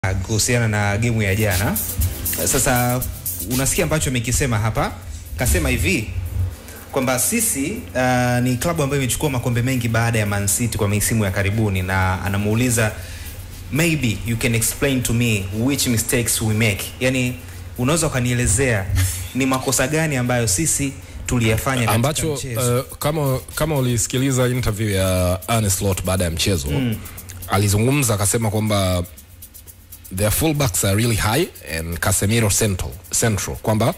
kuhusiana na gemu ya jana. Sasa unasikia ambacho amekisema hapa, kasema hivi kwamba sisi uh, ni klabu ambayo imechukua makombe mengi baada ya Man City kwa misimu ya karibuni, na anamuuliza maybe you can explain to me which mistakes we make, yani unaweza ukanielezea ni makosa gani ambayo sisi tuliyafanya katika ambacho mchezo. uh, kama kama ulisikiliza interview ya Arne Slot baada ya mchezo mm. alizungumza akasema kwamba their fullbacks are really high and Casemiro central, central kwamba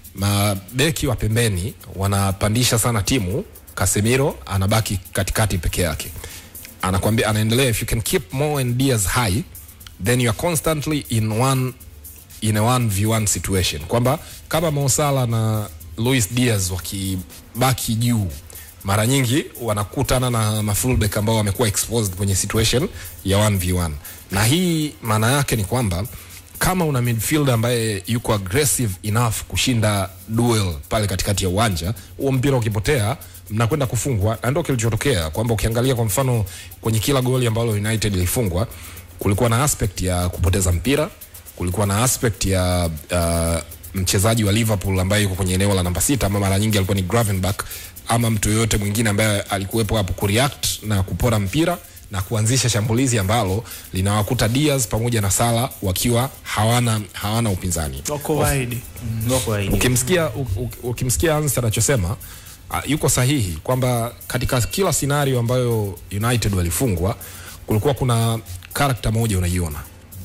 mabeki wa pembeni wanapandisha sana timu Casemiro anabaki katikati peke yake anakwambia anaendelea if you can keep Mo and Diaz high then you are constantly in one in a 1v1 situation kwamba kama Mo Salah na Luis Diaz wakibaki juu mara nyingi wanakutana na mafullback ambao wamekuwa exposed kwenye situation ya 1v1 na hii maana yake ni kwamba kama una midfielder ambaye yuko aggressive enough kushinda duel pale katikati ya uwanja huo mpira ukipotea mnakwenda kufungwa na ndio kilichotokea kwamba ukiangalia kwa mfano kwenye kila goli ambalo United ilifungwa kulikuwa na aspect ya kupoteza mpira kulikuwa na aspect ya uh, mchezaji wa Liverpool ambaye yuko kwenye eneo la namba sita ama mara nyingi alikuwa ni Gravenberch ama mtu yoyote mwingine ambaye alikuwepo hapo kureact na kupora mpira na kuanzisha shambulizi ambalo linawakuta Diaz pamoja na Sala wakiwa hawana hawana upinzani. wako wide Ngoko hii. Ukimsikia u- u- ukimsikia Hans anachosema uh, yuko sahihi kwamba katika kila scenario ambayo United walifungwa kulikuwa kuna karakta moja unaiona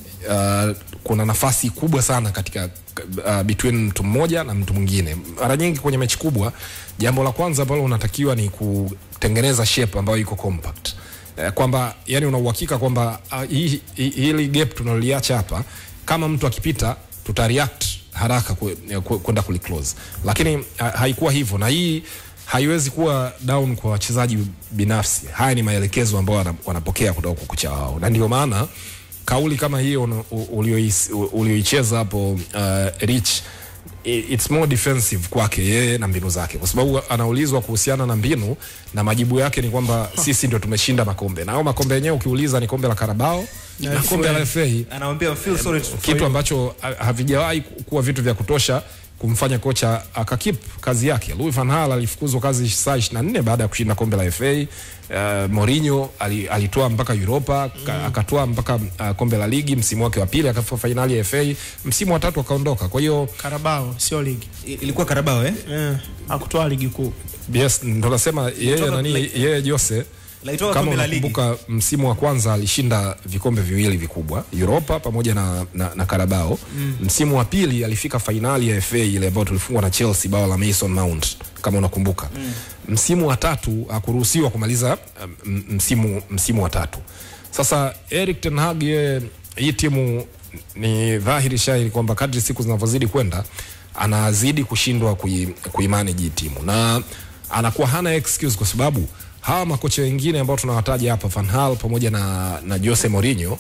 uh, kuna nafasi kubwa sana katika uh, between mtu mmoja na mtu mwingine. Mara nyingi kwenye mechi kubwa, jambo la kwanza ambalo unatakiwa ni kutengeneza shape ambayo iko compact Eh, kwamba yani una uhakika kwamba uh, hii- hii- hili gap tunaliacha hapa, kama mtu akipita tuta react haraka ku- eh, ku- kwenda kuliclose, lakini ha, haikuwa hivyo, na hii haiwezi kuwa down kwa wachezaji binafsi. Haya ni maelekezo ambayo wana- wanapokea kutoka kwa kocha wao, na ndio maana kauli kama hiyo una- u- uliois- u- ulioicheza hapo uh, Rich i- it's more defensive kwake yeye na mbinu zake, kwa sababu anaulizwa kuhusiana na mbinu na majibu yake ni kwamba sisi ndio tumeshinda makombe, na hao makombe yenyewe ukiuliza ni kombe la Carabao Na na kombe la FA Anamwambia feel sorry for kitu you. ambacho ha- havijawahi ku- kuwa vitu vya kutosha kumfanya kocha akakip kazi yake. Louis van Gaal alifukuzwa kazi saa 24 baada ya kushinda kombe la FA. Uh, Mourinho ali, alitoa mpaka Europa mm. akatoa mpaka uh, kombe la ligi msimu wake wa pili, akafika fainali ya FA msimu wa tatu akaondoka. Kwa hiyo Karabao sio ligi I- ilikuwa Karabao eh? eh, akutoa ligi kuu yes, ndo nasema yeye Kutoka nani like- yeye Jose Laitoa kama kombe la ligi. unakumbuka msimu wa kwanza alishinda vikombe viwili vikubwa Europa pamoja na, na, na Carabao mm. msimu wa pili alifika fainali ya FA ile ambayo tulifungwa na Chelsea bao la Mason Mount kama unakumbuka mm. msimu wa tatu hakuruhusiwa kumaliza um, msimu, msimu wa tatu sasa Eric Ten Hag yeye hii timu ni dhahiri shahiri kwamba kadri siku zinavyozidi kwenda anazidi kushindwa kui, kuimanage hii timu na anakuwa hana excuse kwa sababu hawa makocha wengine ambao tunawataja hapa Van Gaal pamoja na, na Jose Mourinho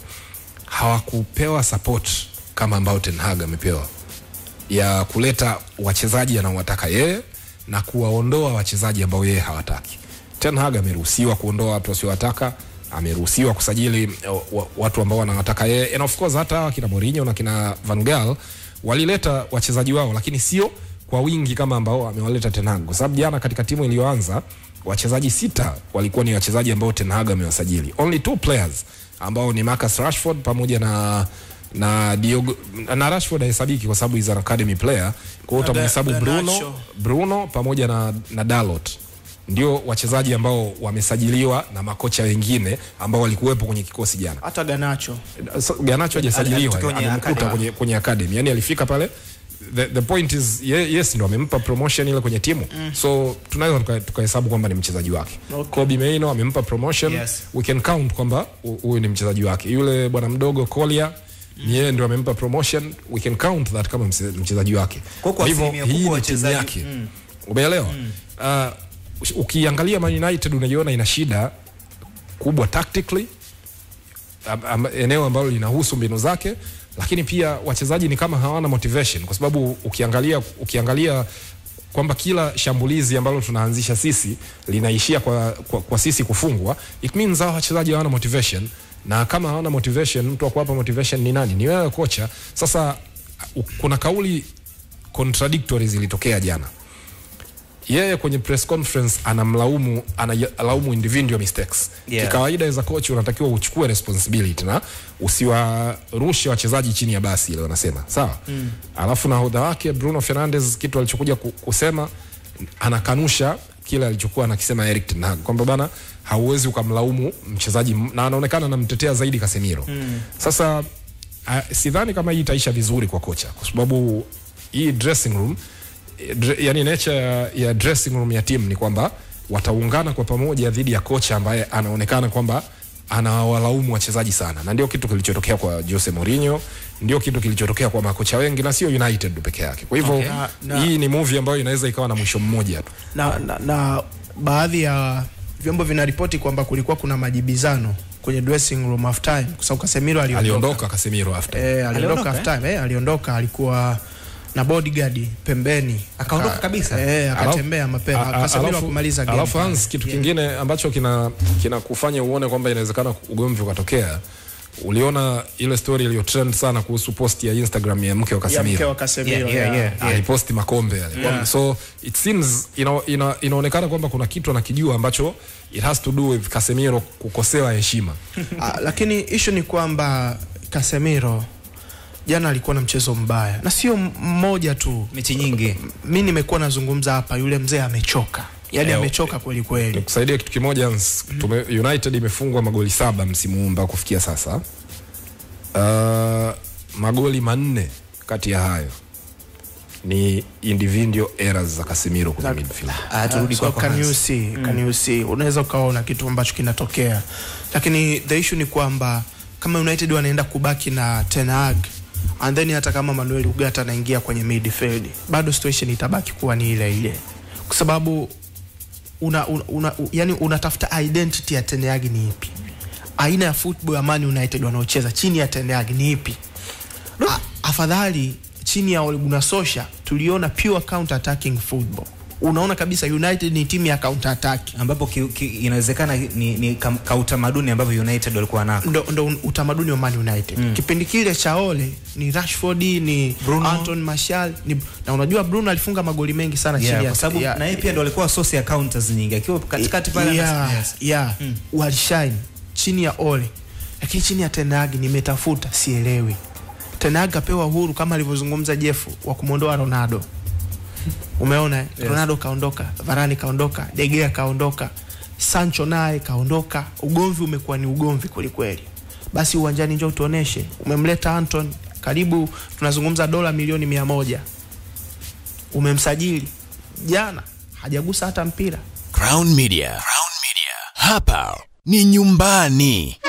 hawakupewa support kama ambao Ten Hag amepewa ya kuleta wachezaji anaowataka yeye na kuwaondoa wachezaji ambao yeye hawataki. Ten Hag ameruhusiwa kuondoa watu wasiowataka, ameruhusiwa kusajili uh, wa- watu ambao wanawataka yeye, and of course hata hawa kina Mourinho na kina Van Gaal walileta wachezaji wao, lakini sio kwa wingi kama ambao amewaleta Ten Hag, kwa sababu jana katika timu iliyoanza wachezaji sita walikuwa ni wachezaji ambao Ten Hag amewasajili, only two players ambao ni Marcus Rashford pamoja na na Diogo na Rashford hahesabiki kwa sababu is an academy player. Kwa hiyo Na utamhesabu Ga- Bruno, Garnacho. Bruno pamoja na, na Dalot ndio wachezaji ambao wamesajiliwa na makocha wengine ambao walikuwepo kwenye kikosi jana. hata Ganacho So, Ganacho hajasajiliwa, alitoka kwenye amemkuta academy. kwenye, kwenye academy, yani alifika pale The, the point is ye, yes ndo amempa promotion ile kwenye timu mm. so tunaweza tuka- tukahesabu kwamba ni mchezaji wake Okay. Kobe Mainoo amempa promotion Yes. we can count kwamba hu- huyu ni mchezaji wake yule bwana mdogo Kolia ni yeye ndio amempa promotion we can count that kama mse- mchezaji wake Kwa kwa hivyo asilimia hii kubwa ni timu wachezaji- yake umeelewa uh, ukiangalia Man United unaiona ina shida kubwa tactically am, am, eneo ambalo linahusu mbinu zake lakini pia wachezaji ni kama hawana motivation kwa sababu ukiangalia ukiangalia kwamba kila shambulizi ambalo tunaanzisha sisi linaishia kwa, kwa, kwa sisi kufungwa it means hao wachezaji hawana motivation na kama hawana motivation mtu wa kuwapa motivation ni nani ni wewe kocha sasa u- kuna kauli contradictory zilitokea jana yeye kwenye press conference anamlaumu analaumu individual mistakes Yeah. kikawaida as a coach unatakiwa uchukue responsibility na usiwarushe wachezaji chini ya basi ile wanasema sawa mm. alafu nahodha wake Bruno Fernandes kitu alichokuja ku- kusema anakanusha kile alichokuwa anakisema Erik ten Hag kwamba bana hauwezi ukamlaumu mchezaji m- na anaonekana anamtetea zaidi Casemiro mm. sasa uh, sidhani kama hii itaisha vizuri kwa kocha kwa sababu hii dressing room eh, dre, yani nature ya, ya dressing room ya timu ni kwamba wataungana kwa pamoja dhidi ya kocha ambaye anaonekana kwamba anawalaumu wachezaji sana na ndio kitu kilichotokea kwa Jose Mourinho ndio kitu kilichotokea kwa makocha wengi na sio United peke yake kwa hivyo Okay. Na- na- hii ni movie ambayo inaweza ikawa na mwisho mmoja tu na, na, na baadhi ya vyombo vinaripoti kwamba kulikuwa kuna majibizano kwenye dressing room half time kwa sababu Casemiro aliondoka. aliondoka Casemiro after Eh, aliondoka Aliondoka, half time, eh, aliondoka alikuwa na bodyguard pembeni Akaondoka Aka- kabisa? eh, akatembea Alafu- mapema a- a- Casemiro alafu- akumaliza game alafu pale. Hans, kitu kingine ambacho kina kinakufanya uone kwamba inawezekana ugomvi ukatokea uliona ile story iliyo trend sana kuhusu post ya Instagram ya mke wa ya mke Casemiro wa Casemiro Yeah, yeah, ya- yeah. aliposti makombe yale Yeah. so it seems ina, ina, inaonekana kwamba kuna kitu anakijua ambacho it has to do with Casemiro kukosewa heshima Ah, lakini issue ni kwamba Casemiro jana alikuwa na mchezo mbaya na sio m- mmoja tu mechi nyingi mi nimekuwa nazungumza hapa yule mzee amechoka yaani Eh, amechoka kweli kweli nikusaidia kitu kimoja Hans, tume, United imefungwa magoli saba msimu huu mpaka kufikia sasa uh, magoli manne kati ya hayo ni individual errors za Casemiro kwenye midfield Ah, turudi so kwako can you Hans. see, can you see unaweza ukaona kitu ambacho kinatokea lakini the issue ni kwamba kama united wanaenda kubaki na ten Hag and then hata kama manuel ugata anaingia kwenye midfield bado situation itabaki kuwa ni ile ile kwa sababu una, una, una, yani unatafuta identity ya ten Hag ni ipi aina ya football ya man united wanaocheza chini ya ten Hag ni ipi A, afadhali chini ya Ole Gunnar Solskjaer tuliona pure counter attacking football unaona kabisa united ni timu ya counter attack ambapo ki, ki, inawezekana ni, ni kam- kautamaduni ambavyo United walikuwa nako ndo, ndo utamaduni wa Man United mm. kipindi kile cha Ole ni Rashford ni Bruno. Anton Martial ni, na unajua Bruno alifunga magoli mengi sana yeah, chini ya kwa sababu ya- na yeye pia ndo alikuwa source ya counters nyingi akiwa katikati pale yeah, ana- yes. yeah. walishine chini ya Ole lakini chini ya Ten Hag nimetafuta sielewi Ten Hag apewa uhuru kama alivyozungumza Jeff wa kumwondoa Ronaldo umeona yes. Ronaldo kaondoka Varane kaondoka De Gea kaondoka Sancho naye kaondoka ugomvi umekuwa ni ugomvi kwelikweli basi uwanjani njoo tuoneshe umemleta Anton karibu tunazungumza dola milioni mia moja umemsajili jana hajagusa hata mpira Crown Media. Crown Media. Hapa ni nyumbani.